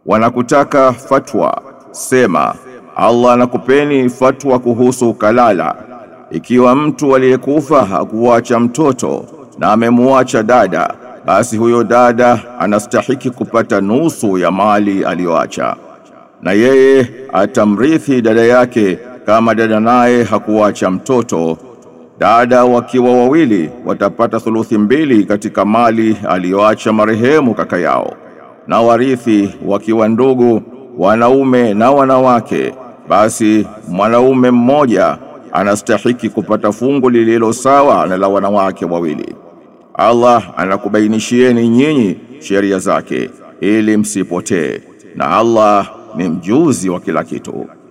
Wanakutaka fatwa, sema Allah anakupeni fatwa kuhusu kalala. Ikiwa mtu aliyekufa hakuacha mtoto na amemuacha dada, basi huyo dada anastahiki kupata nusu ya mali aliyoacha, na yeye atamrithi dada yake kama dada naye hakuacha mtoto. Dada wakiwa wawili watapata thuluthi mbili katika mali aliyoacha marehemu kaka yao, na warithi wakiwa ndugu wanaume na wanawake, basi mwanaume mmoja anastahiki kupata fungu lililo sawa na la wanawake wawili. Allah anakubainishieni nyinyi sheria zake ili msipotee, na Allah ni mjuzi wa kila kitu.